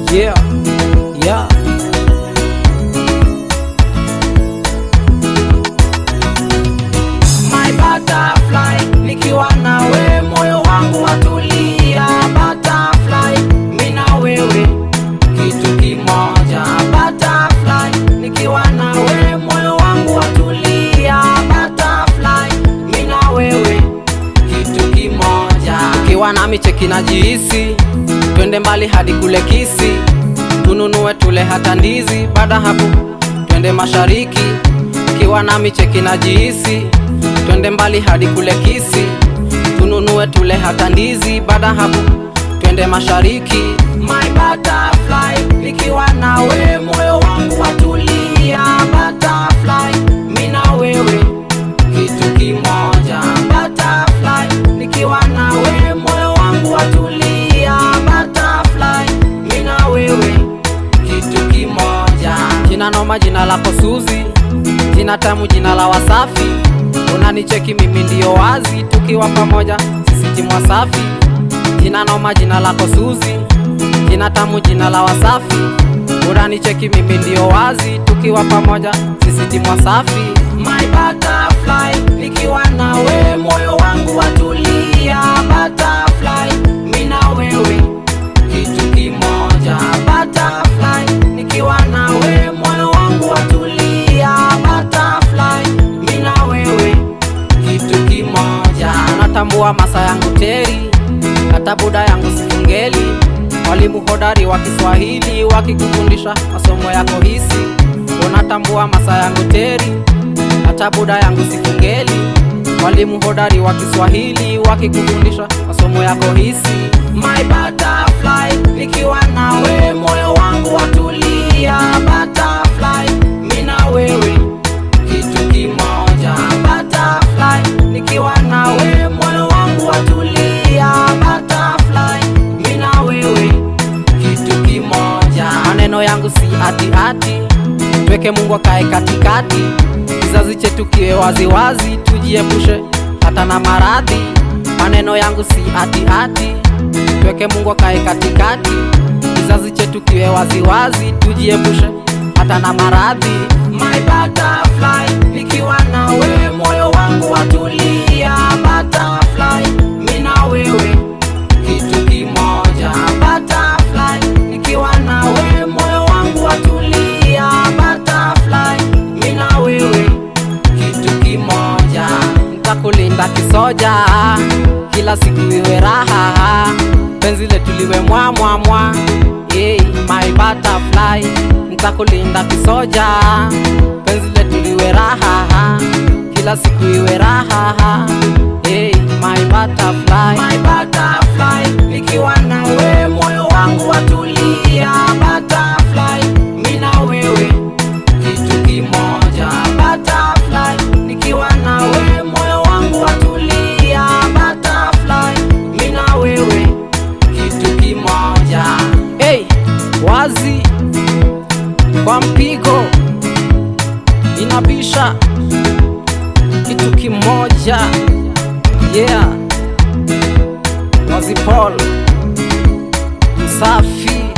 Yeah, yeah. My butterfly, nikiwa nawe moyo wangu watulia. Butterfly, mimi na wewe kitu kimoja. Butterfly, nikiwa nawe moyo wangu watulia. Butterfly, mimi na wewe kitu kimoja. Ukiwa nami cheki na jihisi, twende mbali hadi kule Kisi, tununue tule hata ndizi. Baada hapo twende mashariki. Ukiwa nami cheki na jihisi, twende mbali hadi kule Kisi, tununue tule hata ndizi. Baada hapo twende mashariki. My butterfly, nikiwa nawe moyo wangu watulia. Butterfly, mimi na wewe kitu kimoja. Butterfly, nikiwa nawe moyo wangu watulia. Butterfly, mimi na wewe kitu kimoja. Jina noma, jina lako Suzi, jina tamu, jina la Wasafi. Unanicheki mimi ndio wazi, tukiwa pamoja sisi timu Wasafi. Jina noma, jina lako Suzi, jina tamu, jina la Wasafi. Unanicheki mimi ndio wazi, tukiwa pamoja sisi timu Wasafi. My butterfly, nikiwa nawe moyo wangu watulia. Butterfly, mimi na wewe kitu kimoja. Butterfly, nikiwa nawe moyo wangu watulia. Butterfly, mimi na wewe kitu kimoja. Unatambua masa yangu teri, hata buda yangu sifungeli. Walimu hodari wa Kiswahili wakikufundisha masomo yako hisi. Unatambua masa yangu teri, hata buda yangu sifungeli. Walimu hodari wa Kiswahili wakikufundisha masomo yako hisi. My butterfly, nikiwa nawe moyo wangu watulia. Butterfly, mimi na wewe kitu kimoja. Butterfly, nikiwa nawe moyo wangu watulia. Butterfly, mimi na wewe kitu kimoja. Maneno yangu si ati ati, tweke Mungu akae katikati. Kizazi chetu kiwe waziwazi, tujiepushe hata na maradhi. Maneno yangu si ati ati, tweke Mungu akae katikati. Kizazi chetu kiwe waziwazi, tujiepushe hata na maradhi. My butterfly, nikiwa nawe moyo wangu watulia. Butterfly, mimi na wewe kitu kimoja. Butterfly, nikiwa nawe moyo wangu watulia. Butterfly, mimi na wewe kitu kimoja. Nitakulinda kisoja, kila siku iwe raha, penzi letu liwe mwa mwa mwa. Hey, my butterfly, nitakulinda kisoja, penzi letu liwe raha, kila siku iwe raha. Hey, my butterfly, My butterfly, nikiwa nawe moyo wangu watulia. Butterfly, mimi na wewe kitu kimoja. Butterfly, nikiwa nawe moyo wangu watulia. Butterfly, mimi na wewe kitu kimoja. hey, wazi kwa mpigo inabisha kitu kimoja yeah wazi Paul msafi